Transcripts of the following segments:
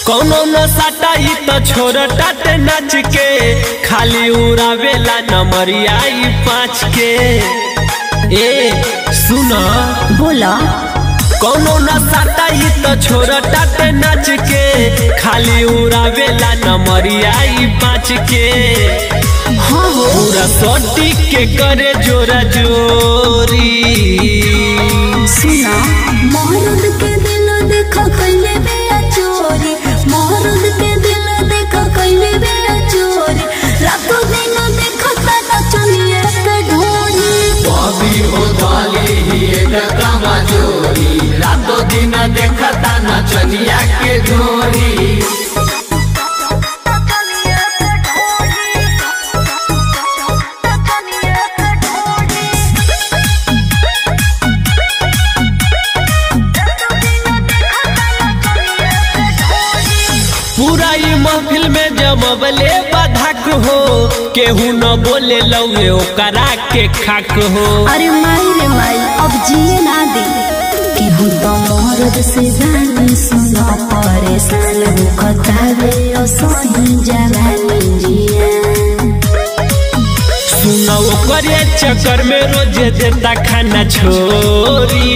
कौनो न सटाई तो छोड़ टाटे नाच के खाली उड़ावेला नमरिया ई पाँच के ए सुन बोला कौनो न सटाई तो छोड़ टाटे नाच के खाली उड़ावेला नमरिया ई पाँच के हाँ हो पूरा सोटी के करे जोरा जोरी सुना मरद के दिल देखो कैले बिया चोरी मरद के दिल देखो कैले बिया चोरी रातों दिन देखो तना चलिए के ढोरी कभी हो धाली ही एक कमजोरी रातों दिन देखता नचनिया के डोरी पूरा ई महफिल में जमबले बाधक हो केहू न बोले लौए ओकरा के खाक हो अरे माई रे माई अब जिए ना दे कि हम तो मरद से जानी सुना परेशान हो खतावे ओ सही जवानी जिया सुनो ओकरे चक्कर में रोज देता खाना छोरी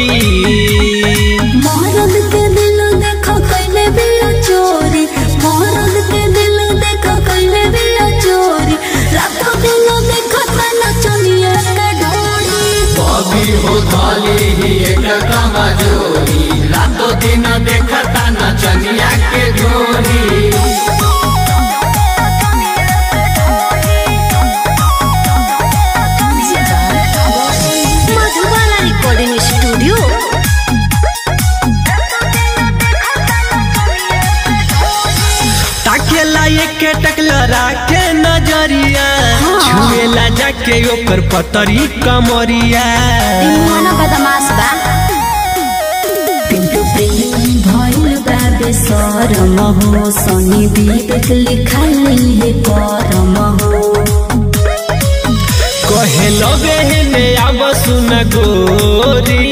मरद के दिल देखो कैले बिया चोरी मरद के दिल देखो कैले बिया चोरी रातों दिन देखो तना चलिए के ढोरी कभी हो धाली ही एक कमजोरी रातों दिन देखता नचनिया के डोरी मधुबाला रिकॉर्डिंग स्टूडियो ताकेला एक टकलरा के नजरिया छुएला जाके ओकर पतरी कमरिया मन बदमाश बा पिंटू प्रेम भइल बा बेसरम हो सनी विवेक लिखाई है करम हो कहे लगे ने आब सुन गोरी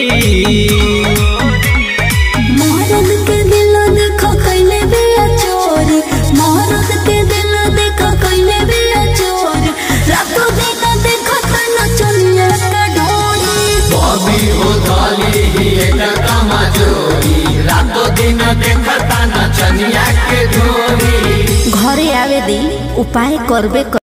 मरद के दिल देखो कैले बिया चोरी मरद के दिल देखो कैले बिया चोरी रातों दिन देखो तना चलिए के ढोरी कभी हो धाली ही एक कमजोरी रातों दिन देखता नचनिया के डोरी घरे आवे दी उपाय करबे कर